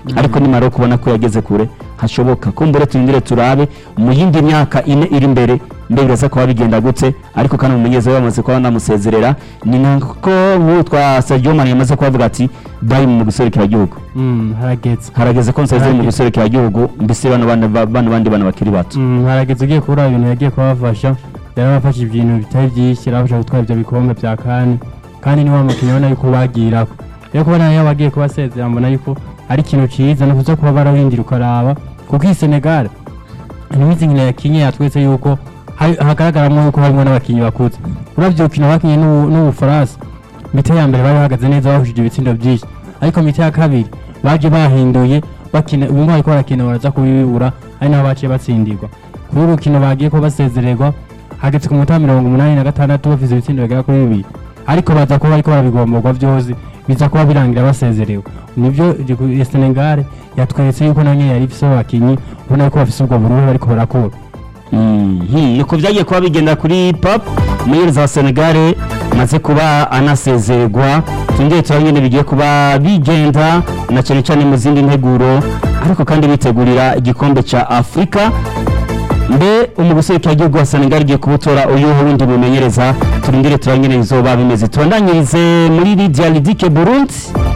ariko nimara kubona ko yageze kure hashoboka kumbure turindire turabe mu yindi myaka ine iri imbere mbe biraza kuba bigenda gute ariko kandi umumenyereza we bamaze kuba banamusezerera ni nako witwa Sadio Mane yamaze kubavuga ati bayi mu guserukira igihugu Mm, harageze harageze ko nsezere mu Harageze. guserukira igihugu mbese bano bana bano bandi bana bakiri bato Mm, harageze ugiye kubura ibintu yagiye kubafasha yarabafashe ibintu bitari byinshi yarabafasha gutwara ibyo bikombe bya kani kandi niwe mukinnyi ubona yuko bagirako rero kubona yaba agiye kubasezera mbona yuko ari ikintu cyiza ni ukuza kuba bararindira ukaraba kuko iyi senegal ntibizi nkino yakinye yatwetse yuko hari- hagaragaramo yuko harimo n'abakinnyi bakuze uravye urukino bakinye n'u- n'ubufaransa mite ya mbere bari bahagaze neza bahushije ibitsindo byinshi ariko mite ya kabiri baje bahinduye bakina ubu ngubu bariko barakina baraza kubibura ari naho baciye batsindirwa kuri uru rukino bagiye ko basezererwa hageze ku munota mirongo umunani na gatandatu bafise ibitsindo bigera kuri bibiri ariko baza kuba bariko barabigomborwa vyose biza kuba birangira basezerewe nivyo ya senegal yatweretse yuko nayo nyene yari ifise abakinyi ubona yuko bafise ubwo bururu bariko barakura Mhm, niko byagiye kuba bigenda kuri pop umuyobozi wa senegal amaze kuba anasezererwa twongere tuba nyine bigiye kuba bigenda na cyane cyane mu zindi nteguro ariko kandi bitegurira igikombe cya afurika mbe umuguserukira igihugu wa senegal igiye kubutora uyu wundi mumenyereza turindire tuba nyine bizoba bimeze tubandanyirize muri lidia lidike burundi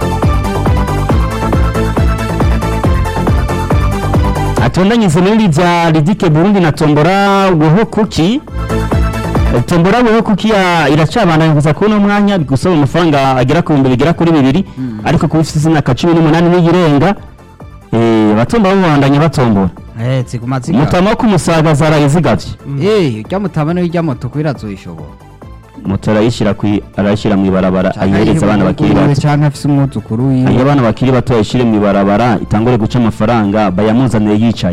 atondanyirize muri lidia lidike burundi na tombora weho kuki tombora weho kuki ya- iracabandanya kuza kubona umwanya gusaba amafaranga agera ku bihumbi bigera kuri bibiri ariko kuba ufite imyaka cumi n'umunani n'iyirenga eh, abatombora babandanya batombora Eh, ziguma ziga. mutama wo kumusaga zaraye zigavye Eh, urya mutama niwe urya moto kubera azoyishobora. moto arayishyira kwi- arayishyira mu ibarabara ayihereza abana bakiri bato Canke afise umwuzukuru ayo wiwe. abana bakiri bato ayishyire mu ibarabara itangure guca amafaranga bayamuzanire yicaye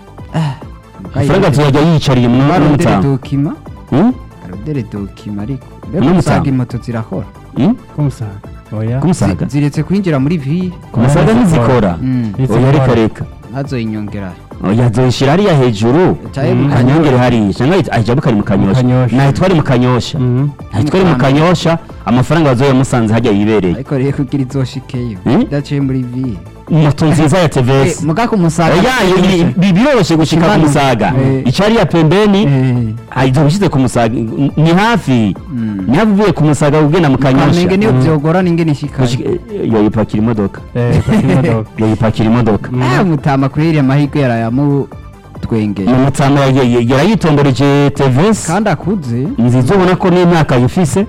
amafaranga tuyajya yiyicariye mu Barondere n'umutama dokima. Hmm? Arondere dokima ariko. Mbega N'umutama. umusaga imoto zirakora. Hmm? kumusaga oya kumusaga Zi- Ziretse kwinjira muri ville. ku musaga ntizikora Mm. oya reka reka Azoyinyongera. oya zoyishyira hariya hejuru Caye Mm. mu kanyongere hariya cyangwa ajya bukari mu kanyosha Kanyosha. nahitware mu kanyosha Mhm. nahitware mu kanyosha amafaranga bazoya musanze hajya yibereye Ariko rero kugira izoshikeyo. Hmm? Idaciye muri ville. moto nziza ya Eh, tvs muga ku musaga. oya ibi- ibi biroroshye gushika ku Kimano. musaga Eh. icyo hariya pembeni Eh. ahita ushyize ku musaga ni hafi Mm. ni hafi uvuye ku musaga ugenda mu kanyosha Kamenge niyo byogora ninge nishikaye. Gushika- eh, yoyipakira imodoka eh paki imodoka yoyipakira imodoka Ah, mutama kweri amahirwe yarayamu twengeye. mu mutama yarayitomboreje tvs Kandi akuze. nziza ubona ko n'imyaka yifise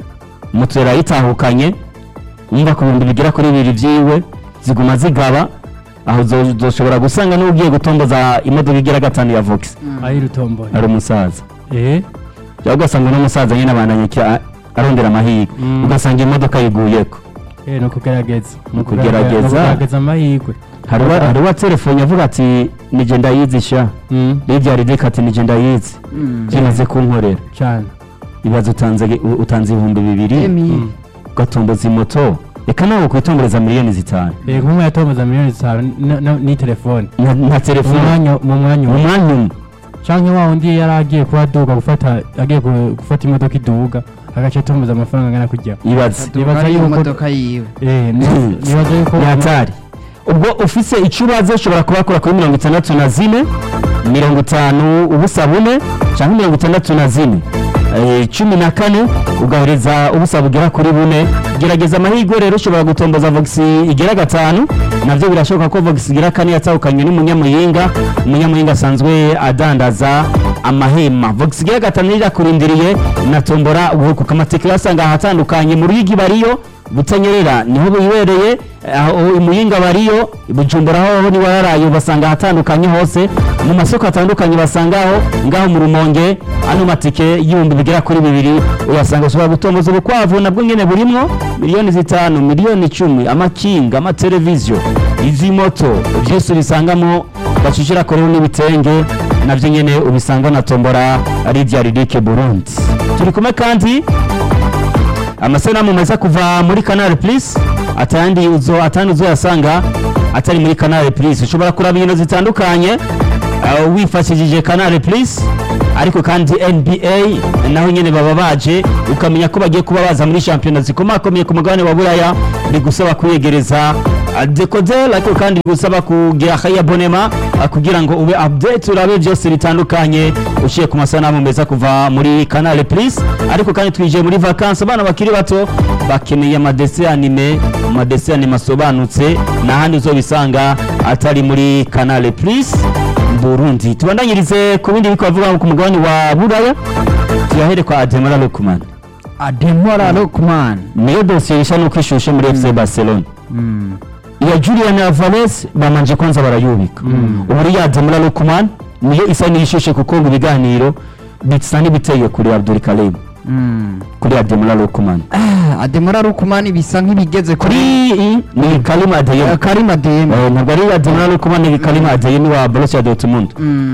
moto yarayitahukanye wumva ku bihumbi bigera kuri bibiri byiwe ziguma zigaba aho zo- zoshobora gusanga n'ugiye gutomboza imodoka igira gatanu ya vox ayi rutomboye ari umusaza eh cyangwa ugasanga n'umusaza nyine abandanya ki- arondera amahirwe Mm. ugasanga imodoka yiguyeko eh no kugerageza Ni ukugerageza. no kugerageza amahirwe hari uwa- hari uwa telefone avuga ati nije ndayizisha Mm, hirya ridika ati nije ndayizi Mm. bimaze kunkorera cyane ibaze utanze u- utanze ibihumbi bibiri Emi. Mm. ugatomboza imoto reka nawe ukwitomboreza miliyoni zitanu eh nk'umwe yatomboza miliyoni zitanu n- n- ni telefone na, na mu telefone mwanya mu mwanya mu umwe mwanya umwe canke wa wundi yari agiye kuba aduga gufata agiye gu- gufata imodoka iduga agaca atomboza amafaranga angana kurya ibaze Nibaza Ari yuko- imodoka yiwe. eh ni- nibaza yuko ni hatari ubwo ufise icyo ubaze ushobora kubakora kuri mirongo itandatu na zine mirongo itanu ubusa bune cyangwa mirongo itandatu na zine Eh, cumi na kane ugahereza ubusa bugera kuri bune gerageza amahirwe rero ushobora gutomboza vox igera gatanu nabyo birashoboka ko vox igera kane yatahukanye n'umunyamuyinga umunyamuyinga asanzwe adandaza amahema vox igera gatanu irakurindiriye na tombora ubuhuku amatike uyasanga ahatandukanye mu ruyigi bariyo butanyerera niho bibereye aho imuyinga bariyo bujumbura aho niba yaraye basanga ahatandukanye hose mu masoko atandukanye basangaho ngaho mu rumonge ano matike y'ibihumbi bigera kuri bibiri uyasanga ushobora gutomboza ubukwavu nabwo nyine burimwo miliyoni zitanu miliyoni icumi amakinga amateleviziyo izi moto byose ubisangamo bacishira koreho n'ibitenge nabyo nyine ubisanga na tombora ridiya ridike burundi turi kumwe kandi amasanamu meza kuva muri canal plus atandi uzo atandi uzoyasanga atari muri canal plus ushobora kuraba inkino zitandukanye uh, wifashishije canal plus ariko kandi nba naho nyene baba baje ukamenya ko bagiye kuba baza muri shampiyona zikomakomeye ku mugabane wa buraya bigusaba kwiyegereza dekoderi ariko kandi gusaba kugira akayabonema kugira ngo ube update urabe byose bitandukanye uciye ku masanamu meza kuva muri canal plus ariko kandi twinjiye muri vacances abana bakiri bato bakeneye amadese anime amadese anime asobanutse n'ahandi uzobisanga atari muri canal plus burundi tubandanyirize ku bindi biko bavuga ku mugabane wa buraya tuyahere kwa ademara lokuman ademora lokman niyo dosiye isha nuko ishushe muri fc barcelona iya julian alvarez bamanje kwanza barayubika ubu ya ademara lokuman niyo isa n'ishushe kuko ngo ibiganiro bisa n'ibiteye kuri abdul karim kuri ademara lokuman ademora lokman bisa nk'ibigeze kuri kuri iyi ni karim adeyemi karim adeyemi Eh, ntabwo ari ademara lokuman ni karim adeyemi wa borussia dortmund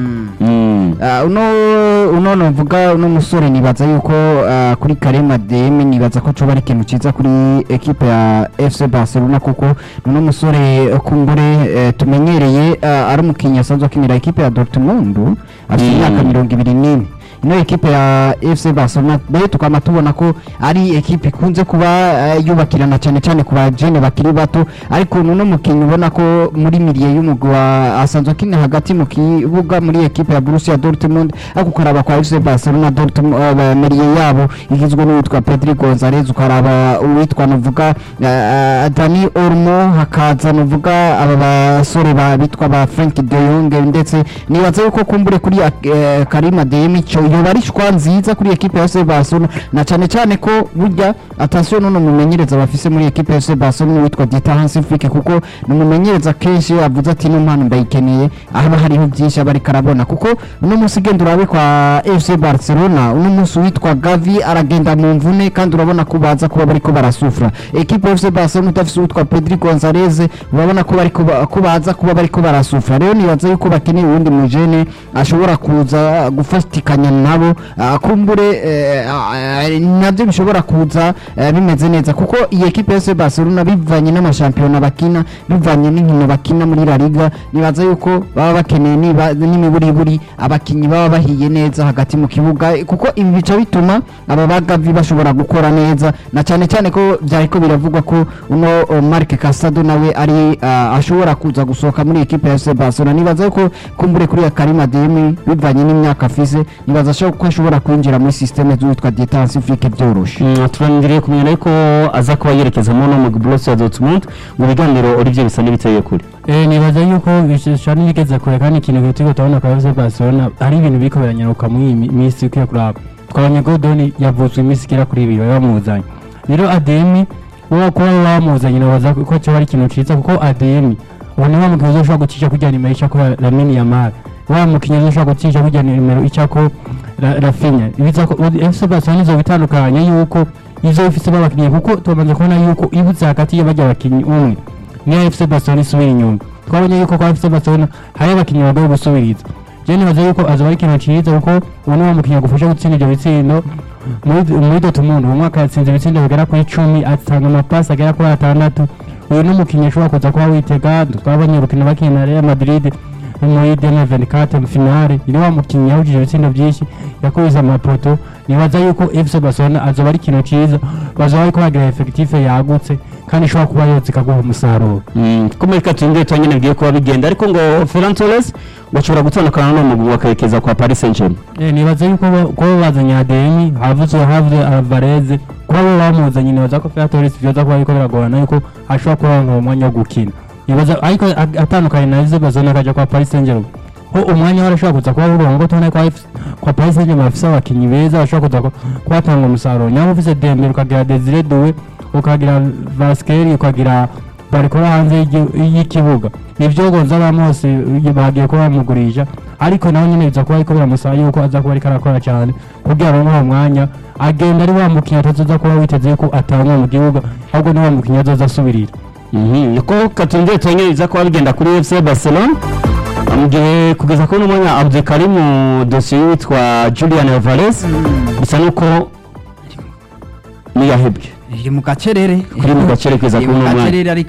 Mm. Ah, uno uno novuga uno musore nibaza yuko ah, kuri Karema DM nibaza ko coba ari ikintu ciza kuri equipe ya FC Barcelona kuko uno musore eh, kumbure eh, tumenyereye ah, ari umukinnyi asanzwe akinira equipe ya Dortmund afite Mm. imyaka mirongo ibiri n'ine ino equipe ya FC Barcelona nayo tukaba tubona ko ari equipe ikunze kuba eh, yubakirana cyane cyane ku bajene bakiri bato ariko nuno mukinnyi ubona ko muri miliye y'umugwi wa asanzwe akina hagati mu kibuga muri equipe ya Borussia Dortmund ariko ukaraba kwa FC Barcelona Dortmund uh, miliye yabo igizwe n'uwitwa Pedri Gonzalez ukaraba uwitwa nuvuga uh, Dani Olmo hakaza nuvuga aba basore ba bitwa ba Frank de Jong ndetse nibaza yuko kumbure kuri uh, Karim Adeyemi cyo yoba ari shwa nziza kuri equipe ya FC Barcelona na cyane cyane ko burya attention none mumenyereza bafise muri equipe ya FC Barcelona witwa Dieter Hansi Flick kuko ni umumenyereza kenshi iyo avuze ati no mpano ndayikeneye haba hariho byinshi aba ariko arabona kuko uno munsi genda urabe kwa FC Barcelona uno munsi witwa Gavi aragenda mu mvune kandi urabona ko baza kuba bariko barasufura equipe ya FC Barcelona udafise uwitwa Pedri Gonzalez urabona ko bariko ba- ko baza kuba bariko barasufura rero nibaza yuko bakeneye uwundi mujene ashobora kuza gufatikanya nabo ah, kumbure eh, ah, nabyo bishobora kuza eh, bimeze neza kuko iyi equipe ya FC Barcelona bivanye n'amashampiyona bakina bivanye n'inkino bakina muri La Liga nibaza yuko baba bakeneye niba- n'imiburiburi abakinnyi baba bahiye neza hagati mu kibuga eh, kuko ibi bica bituma aba bagavi bashobora gukora neza na cyane cyane ko byariko biravugwa ko uno oh, Marc Casado nawe ari ah, ashobora kuza gusohoka muri equipe ya FC Barcelona nibaza yuko kumbure kuri ya Karim Adeyemi bivanye n'imyaka afise nibaza sho- ko ashobora kwinjira muri systeme z'uwitwa Dieter Hansi Flick byoroshe Mm, turarindiriye kumenya ariko aza kuba yerekezamo no mu Borussia Dortmund mu biganiro Olivier bisa n'ibiteye kure Eh, nibaza yuko bishobora n'ibigeze kure kandi ikintu kitiko turabona kwa FC Barcelona ari ibintu biriko biranyaruka muri iyi mi- minsi ukwiye kuraba twabonye Godoni yavutswe iminsi igera kuri ibiri bari bamuzanye rero Ademi wowe kuba bamuzanye nabaza ko cyo ari ikintu ciza kuko Ademi ubu ni wa mukinnyi uzoshobora gucisha kurya nimero ica ko Lamine Yamal wa mukinnyi uzoshobora gucisha kurya nimero ica ko Ra- Rafinha biza ko FC Barcelona izo bitandukanye yuko izo ifise babakinnyi kuko tumaze kubona yuko ibuze hagati y'abajya abakinnyi umwe niyo FC Barcelona isubira inyuma twabonye yuko kwa FC Barcelona hari abakinnyi bagomba gusubiriza je nibaza yuko azoba ari ikintu ciza kuko ubu ni wa mukinnyi agufasha gutsinda ibyo bitsindo muri muri Dortmund uwo mwaka yatsinze ibitsindo bigera kuri icumi atanga amapasi agera kuri atandatu uyu ni umukinnyi ashobora kuza kuba witega twabonye urukino bakina na Real Madrid muri 2024 mu finale ni wa mukinnyi yahujije ibitsindo byinshi yakubise amapoto nibaza yuko FC Barcelona azoba ari ikintu ciza bazoba bariko bagira effectif yagutse kandi ishobora kuba yose ikaguha umusaruro Mm, ko muri katungire twanyine bigiye kuba bigenda ariko ngo Ferran Torres bashobora gutandukana no mu bakarekeza kwa Paris Saint-Germain Eh, nibaza yuko ba- kuba bazanye ADM havuzwe havuzwe Alvarez kuba bo bamuzanye nibaza ko Ferran Torres vyoza kuba ariko biragorana yuko ashobora kuba yaronka umwanya wo gukina nibaza ariko a- atandukanye na FC Barcelona akaja kwa Paris Saint-Germain ho umwanya warashobora kuza kuba burongo tubona kwa FC kwa Paris Saint-Germain bafise abakinyi beza bashobora kuza ku- kubatanga umusaruro nyaba ufise Dembele ukagira Desire Doué ukagira Vasquez ukagira barikora hanze y'igi- y'ikibuga nivyo Gonzalo Ramos eh, bagiye kuba bamugurisha ariko nawe nyene biza kuba ariko biramusaba yuko aza kuba ariko arakora cyane kugira ngo uwo mwanya agenda ari wa mukinnyi atazoza kuba witeze yuko atangwa mu gihugu ahubwo ni wa mukinnyi azoza asubirira Mhm, niko katungire twanyine biza kuba bigenda kuri FC Barcelona mu gihe kugeza kuri uno mwanya Abdul Karim dosiye witwa Julian Alvarez bisa nuko niyahebwe iri mu gacerere kuri mu gacere kugeza iri kuri mu uno mwanya gacerere ariko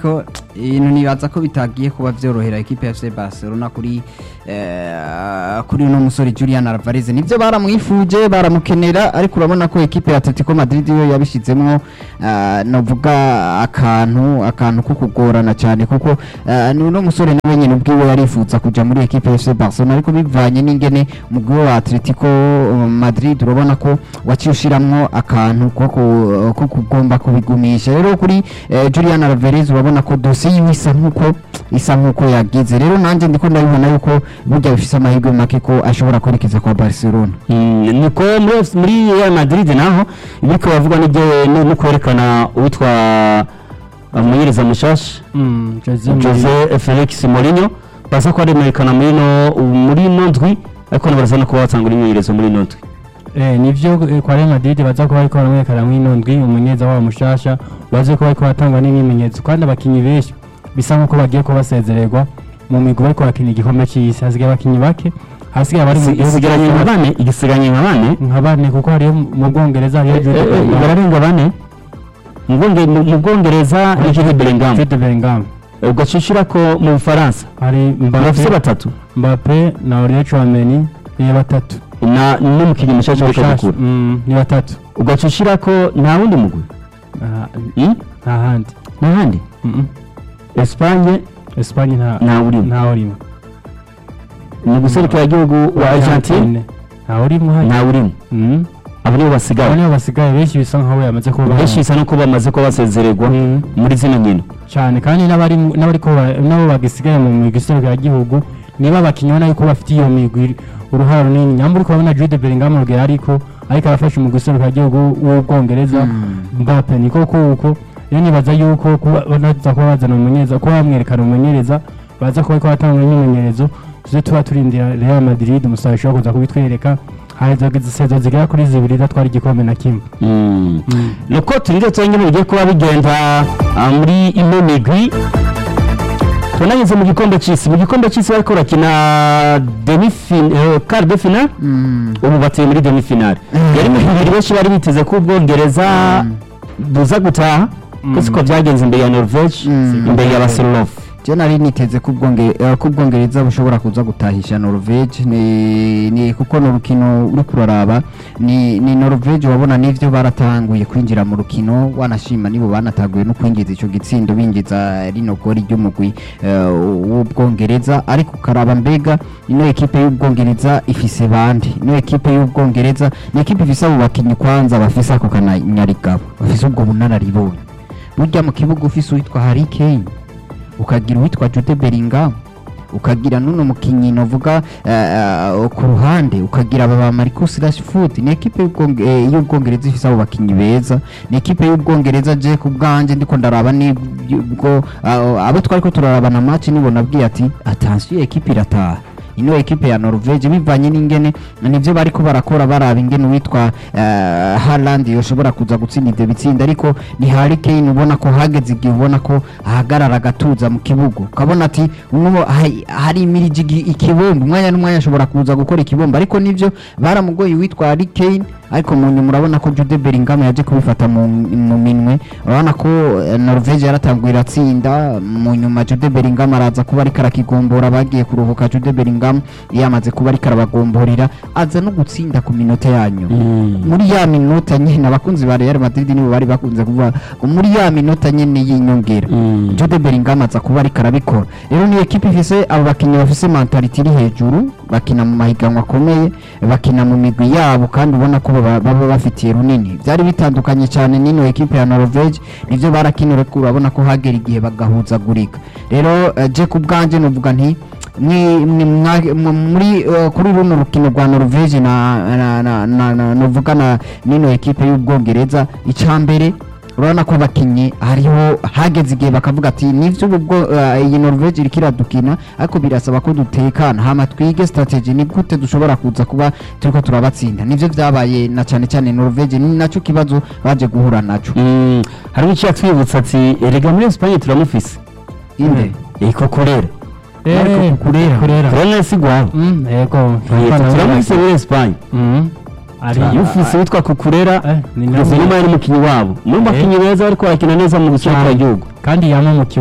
ibintu nibaza ko bitagiye kuba byorohera ekipe ya FC Barcelona kuri eh, kuri uno musore Julian Alvarez nibyo baramwifuje baramukenera ariko urabona ko ekipe ya Atletico Madrid yo yabishizemwo eh, novuga akantu akantu ko kugorana cyane kuko eh, ni uno musore nawe nyine ubwiwe yarifuza kuja muri ekipe ya FC Barcelona ariko bivanye n'ingene umugwi wa Atletico Madrid urabona ko waciye ushiramwo akantu ko ku- ko kugomba kubigumisha rero kuri eh, Julian Alvarez urabona ko dosiye yiwe isa nkuko isa nkuko yagize rero nanjye ndiko ndabibona yuko burya bifise amahirwe make ko ashobora kwerekeza kwa Barcelona Mm, niko muri FC muri Real Madrid naho ibiko bavugwa n'ibyo no no kwerekana uwitwa umumenyereza mushasha Mm, Jose Jose Felix Mourinho baza ko aremerekana muri no muri no ndwi ariko nabaraza no kuba batanga imyimenyerezo muri no ndwi Eh, nivyo eh, kwa Real Madrid baza kuba ariko baramwerekana mw'ino ndwi umumenyereza wabo mushasha baze kuba ariko batangwa n'imyimenyerezo kandi abakinyi benshi bisa nkuko bagiye kuba basezererwa mu migwi bariko bakina igikombe c'isi hasigaye abakinyi bake hasigaye abari mu gihugu isigaranye nka cyose. bane igisiganye nka bane nka bane kuko hariyo mu Bwongereza hariyo Eh, Jude eh, Bellingham bararenga bane mu Bwonge- mu- mu Bwongereza ni Jude Bellingham Jude Bellingham ugacishira ko mu Bufaransa hari bafise Mbappe batatu Mbappe na Aurelien Tchouameni ni batatu na n'umukinnyi mushasha w'icyo Mushasha, gukura mm, ni batatu ugacishira ko nta wundi mugwi Ah, Hmm? nta handi n'ahandi Mm, mm. Espagne Espagne nta ntawe urimo ntawe urimo mu guserukira igihugu wa Argentine ntawe urimo hano ntawe urimo Mm. abo nibo abo basigaye nibo basigaye benshi bisa nkaho yamaze kuba benshi bisa no kuba bamaze kuba basezererwa Mm. muri zino nkino cyane kandi n'abari n'abari ko ba- nabo bagisigaye mu migwi iserukiragihugu niba abakinnyi ubona yuko bafite iyo migwi uruhare runini nyamba uri kubona Jude Bellingham urugero ariko ariko arafasha umugwi iserukiragihugu w'ubwongereza Mbappe niko kuko rero nibaza yuko kuba banaza kuba bazana umumenyereza kuba bamwerekana umumenyereza baza kuba ariko batanga imyimenyerezo tuze tuba turindira Real Madrid umusaruro ushobora kuza kubitwereka hari izo zigera kuri zibiri idatwara igikombe na kimwe nuko turinde twonyine bigiye kuba bigenda ah, muri ino migwi tunageze mu gikombe cy'isi mu gikombe cy'isi bariko barakina demi fin eh, quart de finale ubu batuye muri demi finale yari mu bibiri benshi bari biteze ko ubwongereza buza gutaha ko siko byagenze imbere ya norvege Mm. imbere ya barcelona je nari niteze ko ubwonge- eh, ko ubwongereza bushobora kuza gutahisha norvege ni, ni kuko ni urukino uri kuraraba ni, ni norvege wabona n'ivyo baratanguye kwinjira mu rukino wanashima nibo banatanguye no kwinjiza ico gitsindo binjiza rino gori ry'umugwi eh, w'ubwongereza ariko ukaraba mbega ino ekipe y'ubwongereza ifise bande ino ekipe y'ubwongereza ni ekipe ifise abo bakinyi kwanza bafise ako kananyarigabo bafise ubwo bunararibonye burya mu kibuga ufise uwitwa Harry Kane ukagira uwitwa Jude Bellingham ukagira nuno mukinyi novuga uh, ku ruhande ukagira aba ba Marcus Rashford ni ekipe y'ubwonge- eh, y'ubwongereza ifise abo bakinyi beza ni ekipe y'ubwongereza je ku bwanje ndiko ndaraba nibwo uh, abo twariko turarabana match nibo nabwiye ati attention ekipe irataha ino ekipe ya Norvege bivanye n'ingene nivyo bariko barakora baraba ingene uwitwa uh, Haaland yoshobora kuza gutsinda ivyo bitsinda ariko ni Harry Kane ubona ko hageze igihe ubona ko ahagarara agatuza mu kibuga ukabona ati uno hari- hari imiriji igi- ikibombo umwanya n'umwanya ashobora kuza gukora ikibombo ariko nivyo baramugoye uwitwa Harry Kane ariko mu nyuma urabona ko Jude Bellingham yaje kubifata mu, mu minwe urabona ko eh, Norvege yaratanguye iratsinda mu nyuma Jude Bellingham araza kuba ariko arakigombora bagiye kuruhuka Jude Bellingham yamaze kuba ariko arabagomborera aza no gutsinda ku minota yanyu muri ya minota nyine abakunzi ba Real Madrid nibo bari bakunze kuvuga ngo muri ya minota nyine y'inyongera Jude Bellingham aza kuba ariko arabikora rero ni ekipe ifise abo bakinnyi bafise mentality iri hejuru bakina mu mahiganwa akomeye bakina mu migwi yabo kandi ubona ko baba baba bafitiye runini byari bitandukanye cyane n'ino ekipe ya Norvege nivyo barakinira ko urabona ko hagera igihe bagahuzagurika rero eh, je ku bwanje novuga nti mwi- mwi- mwa- mu- muri eh, kuri runo rukino rwa Norvege na na- na- na- na- novuga na n'ino ekipe y'ubwongereza icambere urabona ko abakinnyi hariho hageze igihe bakavuga ati nivyo ubu bwo eh, iyi Norvege iriko iradukina ariko birasaba ko dutekana hama twige strategy ni gute dushobora kuza kuba turiko turabatsinda nivyo vyabaye na cane cane Norvege ni naco kibazo baje guhura naco Mm, hari icyo yatwibutsa ati erega muri Espagne turamufise inde iko kurera Eh, Kurera. kurera kurera si gwabo Mm, yego turamufise muri Espagne Mm. ari ufise witwa kukurera Eh, ni kugeza nawe. nyuma yari umukinnyi wabo muri Eh. bakinnyi beza bariko barakina neza mu gihugu kandi yama mu kibuga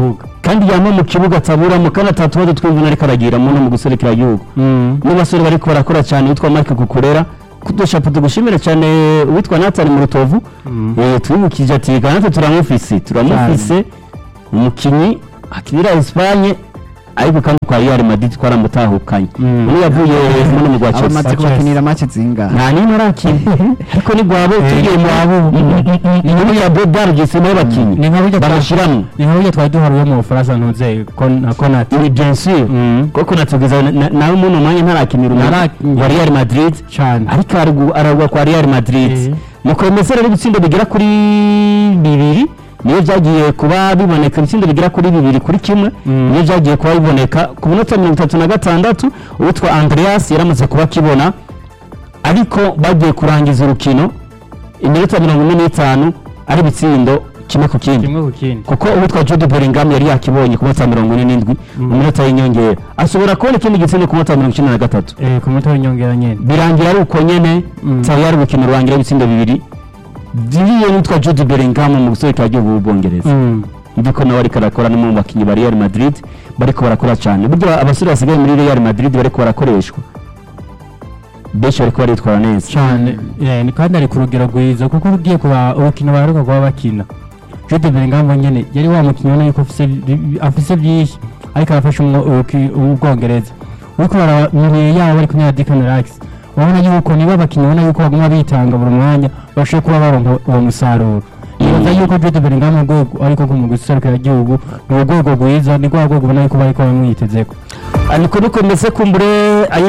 kandi yama mu kibuga ataburamo kandi atatubazo twumva ariko aragiramo no mu guserekera igihugu n'abasore bariko barakora cyane witwa Mike Kukurera kudushapo tugushimira cyane uwitwa Nathan mu rutovu eh twibukije ati natwe turamufise turamufise umukinyi akinira Espagne ariko kandi kwa Real Madrid twaramutahukanye Mm. uyu yavuye muri mu gwa abamaze Chelsea kubakinira match zingahe nta nimwe arakina ariko ni gwabo tugiye mu abo ni muri ya Bodar gise nayo bakinyi ni nka burya twa- barashiramo ni nka burya twari duharuye mu bufaransa ntuze Kon- na konati ni bien sûr kuko natugeza na- nawe muno mwanya ntarakinira Ntarakinira. wa Real Madrid cyane ariko aragu- aragwa kwa Real Madrid Eh. nuko mesera ari gutsinda bigera kuri bibiri niyo byagiye kuba biboneka ibitsindo bigera kuri bibiri kuri kimwe Mm. niyo byagiye kuba biboneka ku minota mirongo itatu na gatandatu uwitwa Andreas yaramaze kuba akibona ariko bagiye kurangiza urukino iminota mirongo ine n'itanu ari ibitsindo kimwe ku kindi kimwe ku kindi kuko uwitwa Jude Bellingham yari yakibonye ku minota mirongo ine n'indwi mu minota y'inyongera ashobora kubona ikindi gitsindo ku minota mirongo icyenda na gatatu eh ku muto w'inyongera nyene birangira ari uko nyene Mm. tayari urukino rurangira ibitsindo bibiri diriye n'utwa Jude Bellingham mu gusohoka igihugu bw'Ubwongereza Mm. ndi ko nawe ariko arakora no mu bakinnyi ba Real Madrid bariko barakora cyane burya abasore basigaye muri Real Madrid bariko barakoreshwa benshi bariko baritwara neza cyane eh, ni kandi ari ku rugero rwiza kuko ugiye kuba urukino baheruka kuba bakina Jude Bellingham nyene yari wa mukinnyi ubona yuko afise bi- afise byinshi ariko arafasha umwo- uruki- ubwongereza uriko baramenyeye yabo bari kumwe na Declan Rice urabona yuko niba abakinnyi ubona yuko baguma bitanga buri mwanya bashoboye kuba baronka uwo musaruro nibaza yuko Jude Bellingham mu rwego ariko mu guserukira igihugu ni urwego rwiza ni rwa rwego ubona yuko bariko bamwitezeko ariko nuko meze kumbure